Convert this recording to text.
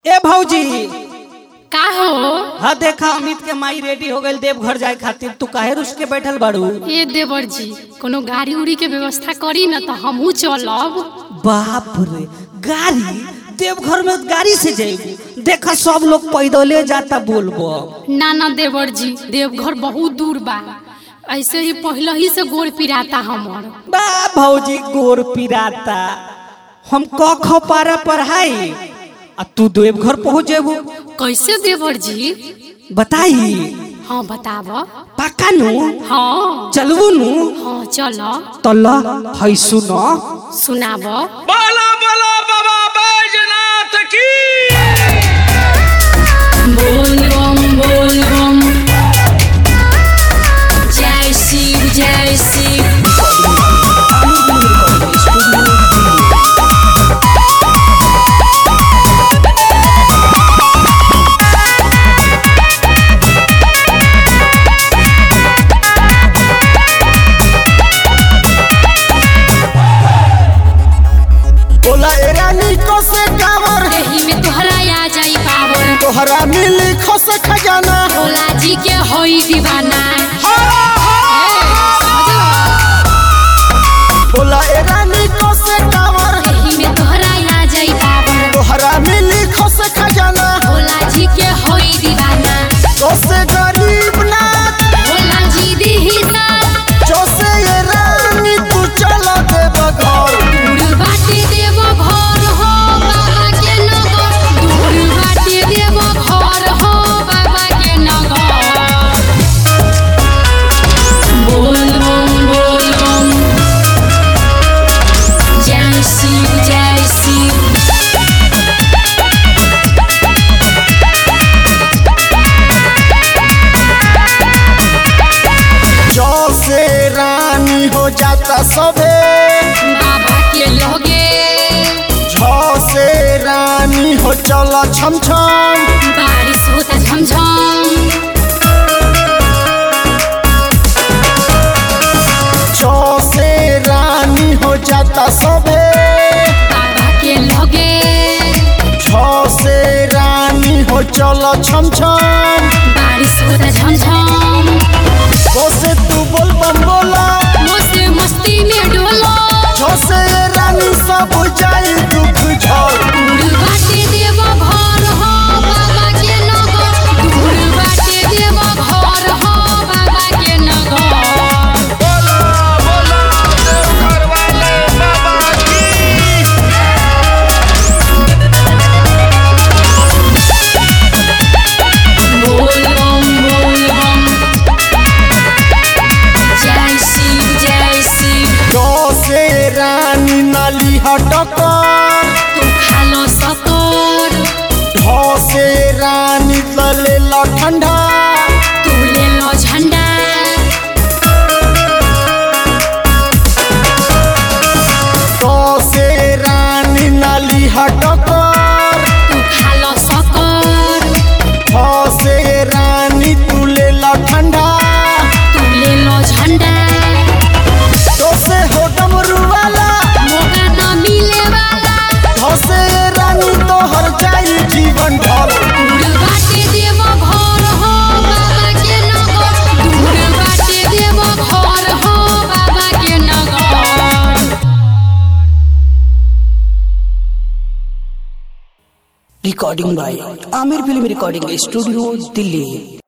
ए भौजी का हो हाँ देखा अमित के माई रेडी हो गई देवघर जाए खातिर तू काहे रुस के बैठल बाड़ू ए देवर जी कोनो गाड़ी उड़ी के व्यवस्था करी न तो हमहू चलब बाप रे गाड़ी देवघर में गाड़ी से जाएगी देखा सब लोग पैदले जाता बोलबो ना ना देवर जी देवघर बहुत दूर बा ऐसे ही पहले ही से गोड़ पिराता हमर बा भौजी गोर पिराता हम क ख पारा पढ़ाई आ तू देवघर पहुंच जेबू कैसे देवर जी बताई हाँ बताब पक्का नु हाँ चलबू नु हाँ चल तल है सुनो सुनाब बोला बोला बाबा बैजनाथ की बोल बम बोल बम जय शिव जय शिव बोला एरानी को से कावर एही में तोहरा आ जाई पावर तोहरा मिली खस खजाना भोला जी के होई दीवाना बोला एरानी को से कावर एही में तोहरा आ जाई पावर तोहरा मिली खस खजाना भोला जी के होई दीवाना तो से गरीब ना भोला जी दी हिसाब जो से एरानी तू चला दे बघर दूर बाटे देव घर हो बाबा के नगर दूर बाटे देव घर हो बाबा के नगर बोल बम बोल बम जय शिव जय शिव जो से रानी हो जाता सबे बाबा के लगे झो से रानी हो चला छम छम बारिश होता झमझम जो से रानी हो जाता सबे बाबा के लगे झो से रानी हो चला छम छम बारिश होता झमझम से तू बोल बम बोला मस्ती मस्ती में डोलो झोसे रानी सब जाई दुख झड़ दूर बाटे देव घर हो बाबा के नगर दूर बाटे देव घर हो बाबा के नगर बोला बोला देवघर वाले बाबा की बोल बम बोल बम जय शिव जय शिव झोसे रानी नाली हटकर तू खालो सकर झोसे रानी तले ठंडा तू ले लो झंडा झोसे रानी नाली हटकर तू खालो सकर झोसे रानी तुले ठंडा तू ले लो झंडा झोसे हो डमरू वाला मौका न मिले वाला झोसे रानी तोहर जाई जीवन भर दूर बाटे देव घर हो बाबा के नगर दूर बाटे देव घर हो बाबा के नगर recording by Aamir film recording studio Delhi